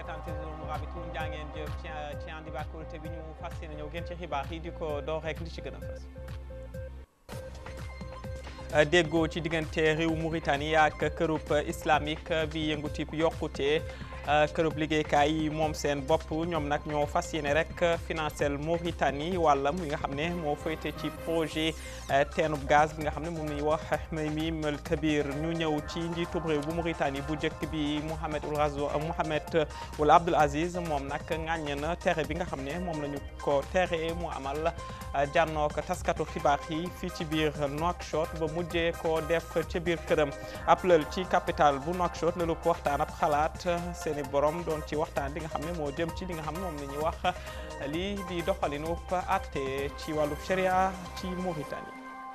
téléspectateur Mourabitoun jaa ngeen jëf ci ci ànd bi ak kóolute bi ñu fas yéene ñëw gën ci xibaar yi di ko door rek li ci gën a fës déggoo ci diggante réew Mauritanie ak kërub islamique bi yëngu tip yokkute kërub liggéeykaay yi moom seen bopp ñoom nag ñoo fas yéene rek financel Mauritanie wàllam yi nga xam ne moo féete ci projet teenub gaz bi nga xam ne moom la ñuy wax Hmeyim El Kabir ñu ñëw ci njiitub réew bu Mauritanie bu njëkk bi Mohamed Ould Razo Mohamed Ould Abdel Aziz moom nag ŋàññ na tere bi nga xam ne moom la ñu ko tere mu amal jànnook taskatu xibaar yi fii ci biir Nouakchott ba mujjee ko def ca biir këram ab lël ci capital bu Nouakchott lëlu ko waxtaan ab xalaat seeni borom doon ci waxtaan li nga xam ne moo jëm ci li nga xam ne moom la ñuy wax lii di doxalinu àtte ci wàllu sharia ci Mauritanie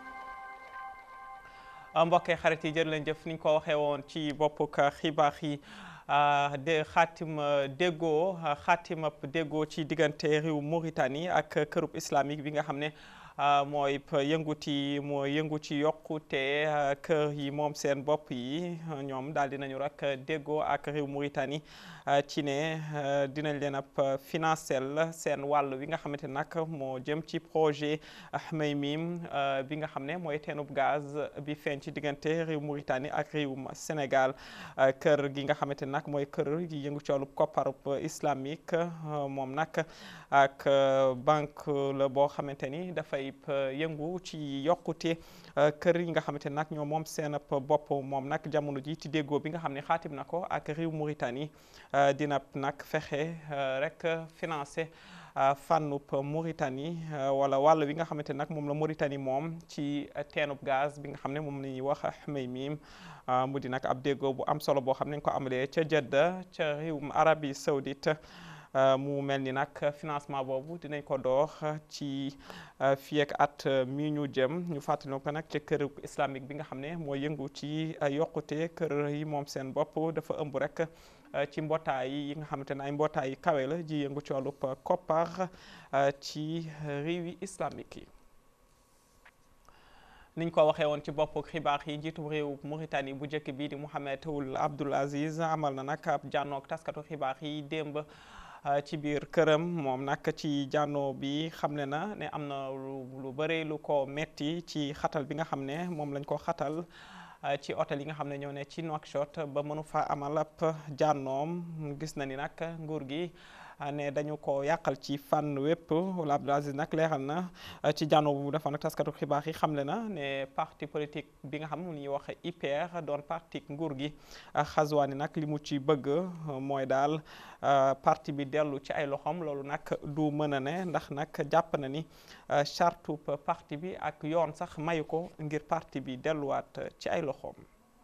mbokkee xarit yi jërë leen jëf ni ñu ko waxee woon ci boppuk xibaar yi de xaatim déggoo xaatim ab déggoo ci diggante réew Mauritanie ak kërub islamique bi nga xam ne mooy yënguti mooy yëngu ci yokkute kër yi moom seen bopp yi ñoom daal dinañu rek déggoo ak réew Mauritanie ci ne dinañ leen ab financel seen wàll wi nga xamante nag moo jëm ci projet Hmeyim bi nga xam ne mooy teenub gaz bi feeñ ci diggante réew Mauritanie ak réewum Sénégal kër gi nga xamante nag mooy kër gi yëngu ci wàllu kopparub islamique moom nag ak banque la boo xamante ni dafay yëngu ci yokkute kër yi nga xamante nag ñoom moom seen bopp moom nag jamono ji ci déggoo bi nga xam ne xaatim na ko ak réew Mauritanie dina nag fexe rek financé fànnub Mauritanie wala wàll wi nga xamante nag moom la Mauritanie moom ci teenub gaz bi nga xam ne moom la ñuy wax Hmeyim mu di nag ab déggoo bu am solo boo xam ne ñu ko amalee ca Jeddah ca réewum Arabie Saoudite mu mel ni nag financement boobu dinañ ko door ci fii ak at mi ñu jëm ñu fàttali ko nag ci kër islamique bi nga xam ne moo yëngu ci yokkute kër yi moom seen bopp dafa ëmb rek ci mbootaay yi nga xamante ne ay mbootaay yi kawe la ji yëngu ci wàllub koppar ci réewi islamique yi. niñ ko waxee woon ci bopp xibaar yi njiitu réew Mauritanie bu njëkk bii di Mohamed Ould Abdel Aziz amal na nag ab jànnoog taskatu xibaar yi démb. ci biir këram moom nag ci jànnoo bi xamle na ne am na lu bëri lu ko metti ci xatal bi nga xam ne moom lañ ko xatal ci hôtel yi nga xam ne ñoo ne ci Nouakchott ba mënu fa amal ab jànnoom gis na ni nag nguur gi ne dañu ko yàqal ci fànn wépp wala Abdel Aziz nag leeral na ci jànnoo bu defoon nag taskatu xibaar yi xamle na ne parti politique bi nga xam ne ñuy wax IPR doon parti nguur gi Ghazouani nag li mu ci bëgg mooy daal parti bi dellu ci ay loxoom loolu nag du mën a ne ndax nag jàpp na ni charte parti bi ak yoon sax mayu ko ngir parti bi delluwaat ci ay loxoom.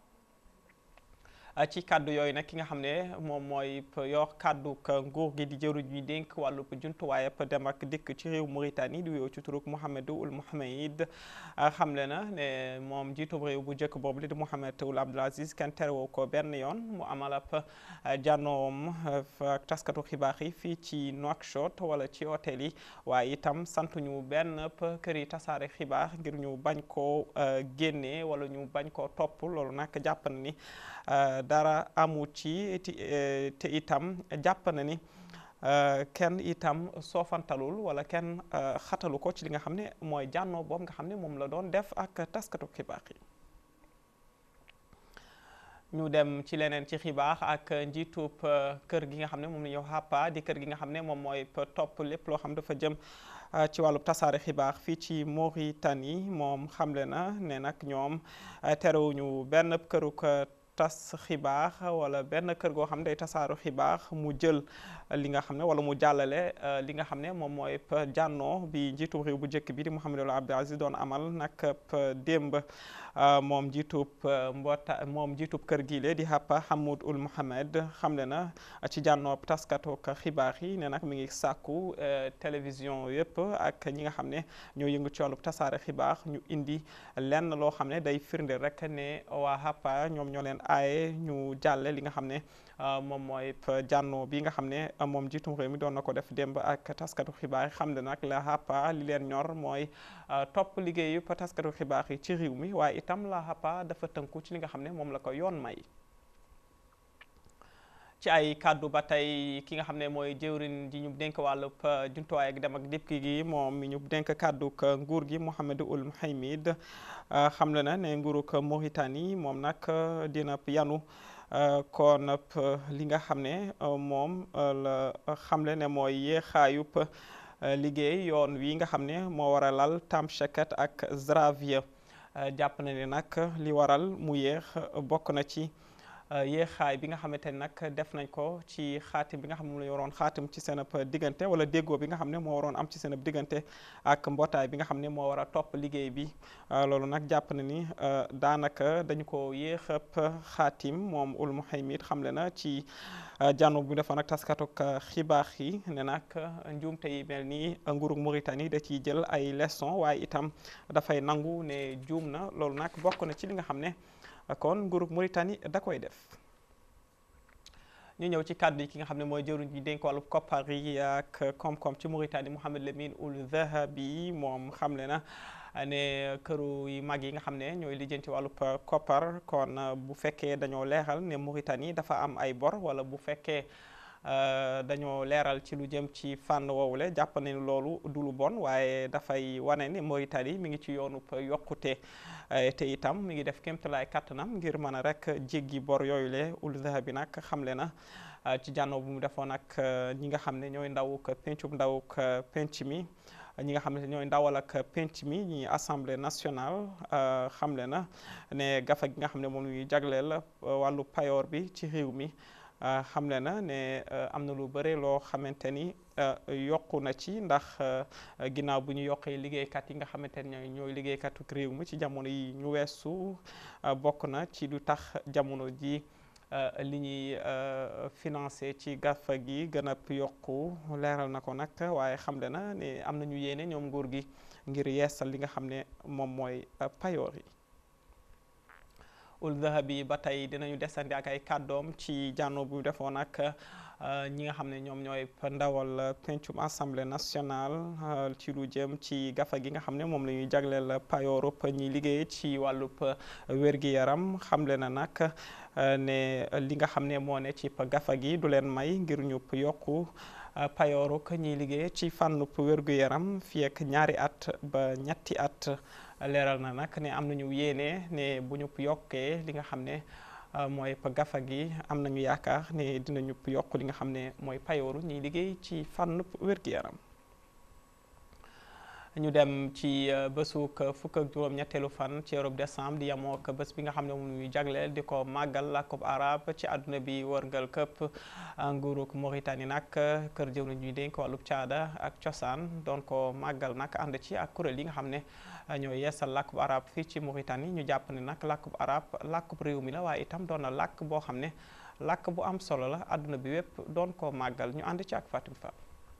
ci kàddu yooyu nag ki nga xam ne moom mooy yor kàddu nguur gi di jëruñ ñi dénk wàllu jumtuwaayab dem ak dikk ci réew Mauritanie di wéew ci turuk Mohamed Ould Mohamed xamle na ne moom jiitub réew bu njëkk boobu li di Mohamed Ould Abdel Aziz kenn terewoo ko benn yoon mu amal ab jànnoom ak taskatu xibaar yi fii ci Nouakchott wala ci hôtel yi waaye itam santuñu benn kër yi tasaare xibaar ngir ñu bañ koo génnee wala ñu bañ koo topp loolu nag jàpp na ni dara amu ci te itam jàpp na ni kenn itam soofantalul wala kenn xatalu ko ci li nga xam ne mooy jànnoo boobu nga xam ne moom la doon def ak taskatu xibaar yi ñu dem ci leneen ci xibaar ak njiitub kër gi nga xam ne moom la ñuy wax HAPA di kër gi nga xam ne moom mooy topp lépp loo xam dafa jëm ci wàllu tasaare xibaar fii ci Mauritanie moom xamle na ne nag ñoom terewuñu benn këruk tas xibaar wala benn kër goo xam ne day tasaaru xibaar mu jël li nga xam ne wala mu jàllale li nga xam ne moom mooy jànnoo bi njiitub réew bu njëkk bi di Mohamed Ould Abdel Aziz doon amal nag démb moom njiitub mboota moom njiitub kër gi le di Hapa Hamoud Ould Mohamed xamle na ci jànnoob taskatu xibaar yi ne nag mi ngi sàkku télévision yëpp ak ñi nga xam ne ñoo yëngu ci wàllu tasaare xibaar ñu indi lenn loo xam ne day firndeel rek ne waa Hapa ñoom ñoo leen aaye ñu jàlle li nga xam ne moom mooy jànnoo bi nga xam ne moom jiitum réew mi doon na ko def démb ak taskatu xibaar yi xam ne nag la HAPA li leen ñor mooy topp liggéeyu taskatu xibaar yi ci réew mi waaye itam la HAPA dafa tënku ci li nga xam ne moom la ko yoon may ci ay kàddu ba tey ki nga xam ne mooy jëwrin ji ñu dénk wàllub jumtuwaay ak dem ak dikk gi moom mi ñu dénk kàddu nguur gi Mohamed Ould Mouhaimid xamle na ne nguurug Mauritanie moom nag dina yanu kon li nga xam ne moom la xamle ne mooy yéexaayub liggéey yoon wi nga xam ne moo war a lal Tamshékat ak Zaravia jàpp na ne nag li waral mu yéex bokk na ci yéexaay bi nga xamante ni nag def nañ ko ci xaatim bi nga xam ne moom la ñu waroon xaatim ci seen diggante wala déggoo bi nga xam ne moo waroon am ci seen diggante ak mbootaay bi nga xam ne moo war a topp liggéey bi loolu nag jàpp na ni daanaka dañu ko yéex a xaatim moom Ould Mouhaimid xamle na ci jànnu bu defoon ak taskatuk xibaar yi ne nag njuumte yi mel nii nguurug Mauritanie da ciy jël ay leçon waaye itam dafay nangu ne juum na loolu nag bokk na ci li nga xam ne kon nguurug Mauritanie da koy def ñu ñëw ci kàddu yi ki nga xam ne mooy jëruñ ji dénk wàllu koppar yi ak koom-koom ci Mauritanie Mohamed Lamine Ould Dhahabi moom xamle na ne këru yu mag yi nga xam ne ñooy lijjanti wàllu koppar kon bu fekkee dañoo leeral ne Mauritanie dafa am ay bor wala bu fekkee dañoo leeral ci lu jëm ci fànn woowule jàpp ne loolu du lu bon waaye dafay wane ne Mauritanie mi ngi ci yoonu yokkute te itam mi ngi def kéemtalaay kattanam ngir mën a rek jéggi bor yooyu le Ould Dhahabi nag xamle na ci jànnoo bu mu defoon ak ñi nga xam ne ñooy ndawuk pencum ndawuk penc mi ñi nga xam ne ñooy ndawal ak penc mi ñi assemblée nationale xamle na ne gafa gi nga xam ne moom la ñuy jagleel wàllu payoor bi ci réew mi xamle na ne am na lu bëre loo xamante ni yokku na ci ndax ginnaaw bu ñu yokkee liggéeykat yi nga xamante ne ñooy liggéeykatu réew mi ci jamono yi ñu weesu bokk na ci lu tax jamono ji li ñuy financé ci gafa gi gën a yokku leeral na ko nag waaye xamle na ne am nañu yéene ñoom nguur gi ngir yeesal li nga xam ne moom mooy payoor yi Ould Dhahabi ba tey dinañu desandi ak ay kàddoom ci jànno bu defoon ak ñi nga xam ne ñoom ñooy ndawal pencum assemblée nationale ci lu jëm ci gafa gi nga xam ne moom la ñuy jagleel payoorub ñi liggéey ci wàllub wér-gi-yaram xamle na nag ne li nga xam ne moo ne ci gafa gi du leen may ngir ñu yokku payooruk ñiy liggéey ci fànnub wér-gu-yaram fii ak ñaari at ba ñetti at leeral na nag ne am nañu yéene ne bu ñu yokkee li nga xam ne mooy gafa gi am nañu yaakaar ne dinañu yokk li nga xam ne mooy payooru ñiy liggéey ci fànn wér-gu-yaram ñu dem ci bésuk fukk ak juróom ñetteelu fan ci weeru décembre di yemoo ak bés bi nga xam ne moom ñuy jagleel di ko màggal làkkub arab ci àdduna bi wërngal këpp nguurug Mauritanie nag kër jëw ñuy dénk wàllub caada ak cosaan doon ko màggal nag ànd ci ak kuréel yi nga xam ne ñoo yeesal làkkub arab fii ci Mauritanie ñu jàpp ne nag làkkub arab làkkub réew mi la waaye itam doon na làkk boo xam ne làkk bu am solo la àdduna bi wépp doon ko màggal ñu ànd ci ak Fatim Fall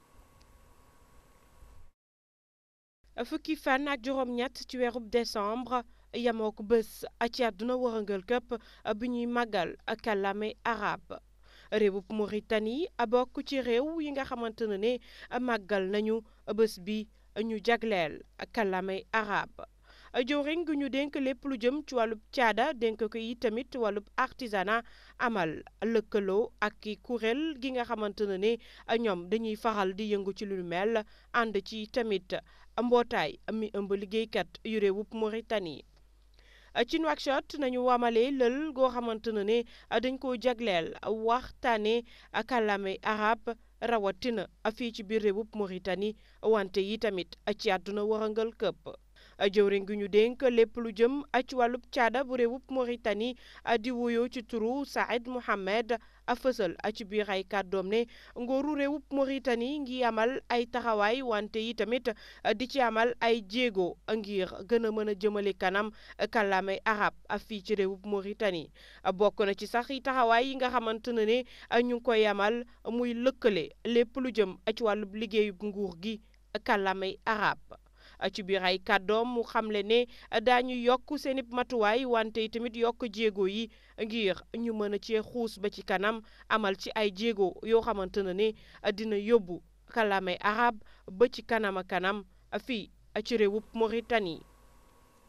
fukki fan ak juróom-ñett ci weerub décembre yamoo ko bés ci àdduna wërëngal këpp bi ñuy màggal kàllaame arab réewub Mauritanie bokk ci réew yi nga xamante ne ne màggal nañu bés bi ñu jagleel kàllaame arab jëwriñ gu ñu dénk lépp lu jëm ci wàllub caada dénk ko yi tamit wàllub artisanat amal lëkkaloo ak ki kuréel gi nga xamante ne ne ñoom dañuy faral di yëngu ci lu mel ànd ci tamit mbootaay mi ëmb liggéeykat yu réewub Mauritanie ci Nouakchott nañu wamalee lël goo xamante ne ne dañ koo jagleel waxtaane kàllaame arab rawatina fii ci biir réewub Mauritanie wante yi tamit ci àdduna warangal këpp jëwriñ gi ñu dénk lépp lu jëm ci wàllub caada bu réewub Mauritanie di wuyoo ci turu Saïd Mohamed a fësal ci biir ay kàddoom ne ngooru réewub Mauritanie ngi amal ay taxawaay wante yi tamit di ci amal ay jéego ngir gën a mën a jëmale kanam kàllaamay arab fii ci réewub Mauritanie bokk na ci sax yi taxawaay yi nga xamante ne ne ñu ngi koy amal muy lëkkale lépp lu jëm ci wàllub liggéeyub nguur gi kàllaamay arab ci biir ay kàddoom mu xamle ne daañu yokk seeni matuwaay wante tamit yokk jéego yi ngir ñu mën a cee xuus ba ci kanam amal ci ay jéego yoo xamante ne ne dina yóbbu kàllaamay arab ba ci kanam a kanam fii ci réewub Mauritanie.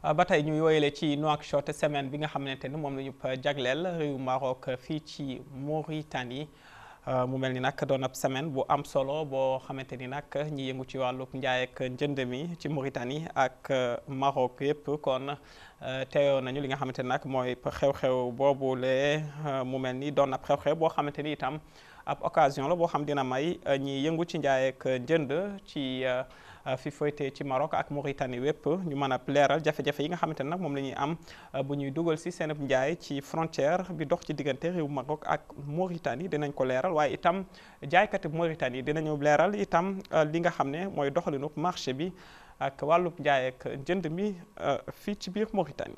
ba tey ñu yooyale ci Nouakchott semaine bi nga xamante ni moom la ñu jagleel réew Maroc fii ci Mauritanie mu mel ni nag doon ab semaine bu am solo boo xamante ni nag ñi yëngu ci wàllu njaay ak njënd mi ci Mauritanie ak Maroc yëpp kon teewoo nañu li nga xamante ni nag mooy xew-xew boobule mu mel ni doon ab xew-xew boo xamante ni itam ab occasion la boo xam dina may ñi yëngu ci njaay ak njënd ci fi foyte ci Maroc ak Mauritanie wépp ñu mën a leeral jafe-jafe yi nga xamante ne nag moom la ñuy am bu ñuy dugal si seen njaay ci frontière bi dox ci diggante réew Maroc ak Mauritanie dinañ ko leeral waaye itam jaaykati Mauritanie dinañu leeral itam li nga xam ne mooy doxalinu marché bi ak wàllub njaay ak jënd mi fii ci biir Mauritanie.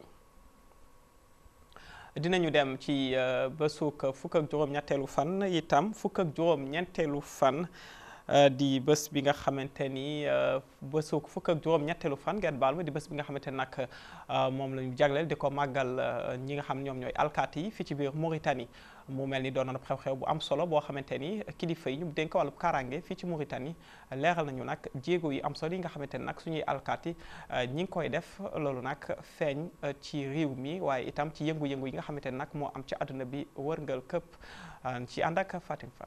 dinañu dem ci bésuk fukk ak juróom-ñetteelu fan itam fukk ak juróom-ñeenteelu fan. di bés bi nga xamante ni bésu fukk ak juróom-ñetteelu fan ngeen baal ma di bés bi nga xamante ni nag moom la ñu jagleel di ko màggal ñi nga xam ñoom ñooy alkaati yi fii ci biir Mauritanie mu mel ni doon na xew-xew bu am solo boo xamante ni kilifa yi ñu dénk wàllu kaaraange fii ci Mauritanie leeral nañu nag jéego yi am solo yi nga xamante ni nag suñuy alkaati ñi ngi koy def loolu nag feeñ ci réew mi waaye itam ci yëngu-yëngu yi nga xamante ni nag moo am ci àdduna bi wërngal këpp ci ànd ak Fatim Fall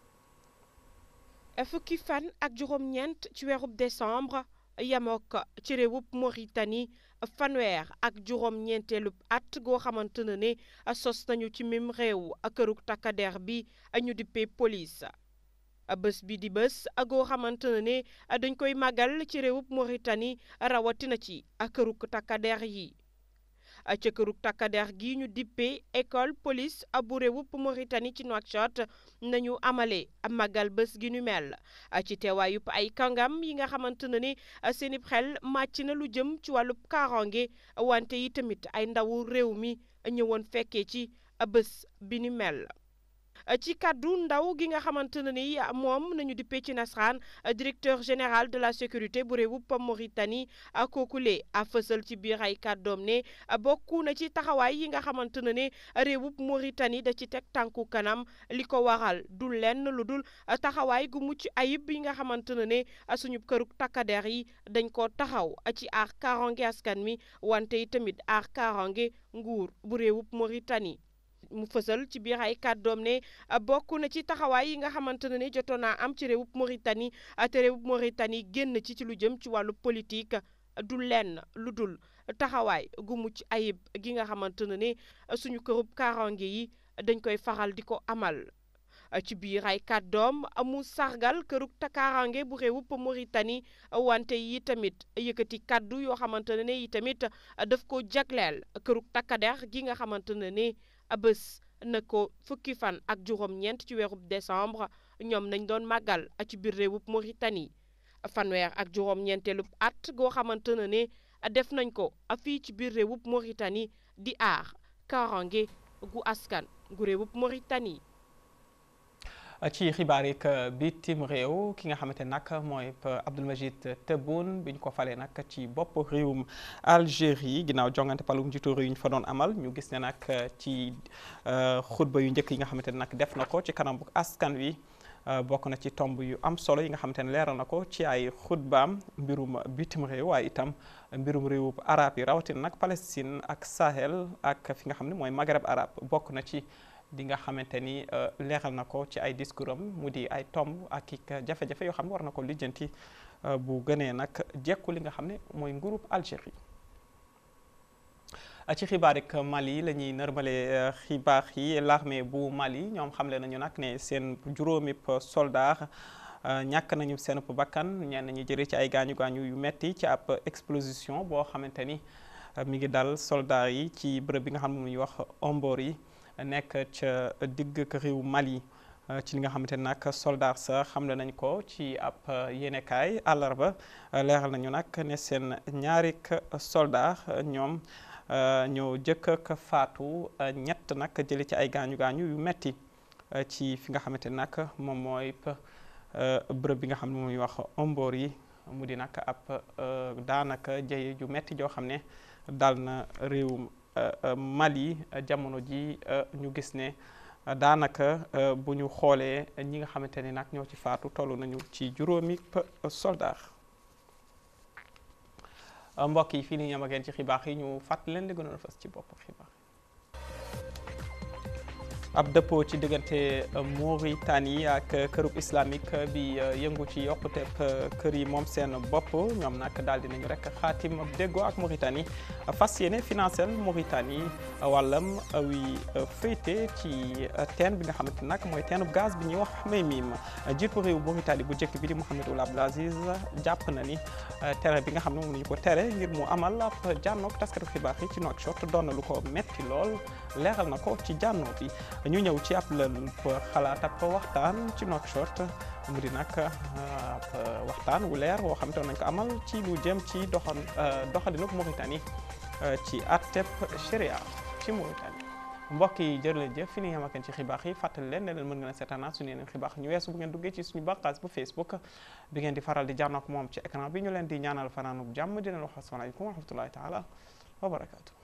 fukki fan ak juróom-ñeent ci weerub décembre yamook ci réewub Mauritanie fanweer ak juróom-ñeenteelub at goo xamante ne ne sos nañu ci mim réew këruk takkader bi ñu dippee police bés bi di bés goo xamante ne ne dañ koy màggal ci réewub Mauritanie rawatina ci këruk takkader yi ca këruk takkader gi ñu dippee école police bu réewub Mauritanie ci Nouakchott nañu amale màggal bés gi ñu mel ci teewaayub ay kàngam yi nga xamante ne ni seenib xel màcc na lu jëm ci wàllub kaarange wante yi tamit ay ndawu réew mi ñëwoon fekkee ci bés bi ñu mel ci kàddu ndaw gi nga xamante ne ni moom nañu dippee ci nasaraan directeur général de la sécurité bu réewub Mauritanie kookule a fësal ci biir ay kàddoom ne bokku na ci taxawaay yi nga xamante ne ne réewub Mauritanie da ci teg tànku kanam li ko waral du lenn lu dul taxawaay gu mucc ayib yi nga xamante ne ne suñu këruk takkader yi dañ ko taxaw ci aar kaaraange askan mi wante yi tamit aar kaaraange nguur bu réewub Mauritanie mu fësal ci biir ay kàddoom ne bokk na ci taxawaay yi nga xamante ne ni jotoon naa am ci réewub Mauritanie te réewub Mauritanie génn ci ci lu jëm ci wàllu politique du lenn lu dul taxawaay gu mucc ayib gi nga xamante ne ni suñu kërub kaaraange yi dañ koy faral di ko amal. ci biir ay kàddoom mu sargal këruk kaaraange bu réewub Mauritanie wante yi tamit yëkkati kàddu yoo xamante ne ni yi tamit daf ko jagleel këruk takkader gi nga xamante ne ni. bés na ko fukki fan ak juróom-ñeent ci weerub décembre ñoom nañ doon màggal ci biir réewub Mauritanie fanweer ak juróom-ñeenteelub at goo xamante ne ne def nañ ko fii ci biir réewub Mauritanie di aar kaaraange gu askan gu réewub Mauritanie. ci xibaar yi bitim réew ki nga xamante nag mooy Abdelmajid Tebboune bi ñu ko falee nag ci bopp réewum Algérie ginnaaw jongante palum njiitu réew yi ñu fa doon amal ñu gis ne nag ci xutba yu njëkk yi nga xamante ne nag def na ko ci kanam bu askan wi bokk na ci tomb yu am solo yi nga xamante ne leeral na ko ci ay xutbaam mbirum bitim réew waaye itam mbirum réewub arab yi rawatina nag Palestine ak Sahel ak fi nga xam ne mooy Maghreb arab bokk na ci di nga xamante ni leeral na ko ci ay discours am mu di ay tomb ak i jafe-jafe yoo xam ne war na ko lijjanti bu gënee nag jekku li nga xam ne mooy nguurub Algérie ci xibaar ak Mali la ñuy nërmale xibaar yi l'armée bu Mali ñoom xamle nañu nag ne seen juróomi soldat ñàkk nañu seen bakkan ñenn ñi jëlee ci ay gaañu gaañu yu metti ci ab explosion boo xamante ni mi ngi dal soldat yi ci bërëb bi nga xam ne muy wax Ombor yi nekk ca digg réew Mali ci li nga xamante ne nag soldat sa xamle nañ ko ci ab yéenekaay àllarba leeral nañu nag ne seen ñaari soldat ñoom ñoo jëkk ak faatu ñett nag jëli ci ay gaañu gaañu yu metti ci fi nga xamante ne nag moom mooy bërëb bi nga xam ne muy wax omboor yi mu di nag ab daanaka jëye ju metti joo xam ne dal na réewum Mali jamono ji ñu gis ne daanaka bu ñu xoolee ñi nga xamante ne nag ñoo ci faatu toll nañu ci juróomi soldat mbokk yi fii ni ñam ak yéen ci xibaar yi ñu fàttali leen li gënoon a fës ci bopp xibaar ab dëppoo ci diggante Mauritanie ak kërub islamique bi yëngu ci yokkuteeb kër yi moom seen bopp ñoom nag daal dinañu rek xaatim ab déggoo ak Mauritanie fas yéene financé Mauritanie wàllam wi féete ci teen bi nga xamante nag mooy teenub gaz bi ñuy wax Maymim jiitu réew Mauritanie bu njëkk bi di Mohamed Ould Abdel Aziz jàpp na ni tere bi nga xam ne moom nañu ko tere ngir mu amal ab jànnoog taskatu xibaar yi ci Nouakchott doon na lu ko metti lool leeral na ko ci jànnoo bi ñu ñëw ci ab lël xalaat ab waxtaan ci Nouakchott mu di nag ab waxtaan wu leer woo xam te nañ ko amal ci lu jëm ci doxal doxalinug Mauritanie ci atteb sharia ci Mauritanie mbokk yi jërë leen jëf fi ni nga xamante ci xibaar yi fàttali leen ne leen mën ngeen a seetaanaat suñu yeneen xibaar ñu weesu bu ngeen duggee ci suñu bànqaas bu Facebook bi ngeen di faral di jànnook moom ci écran bi ñu leen di ñaanal fanaanub jàmm di leen wax asalaamaaleykum wa rahmatullahi taala wa barakaatu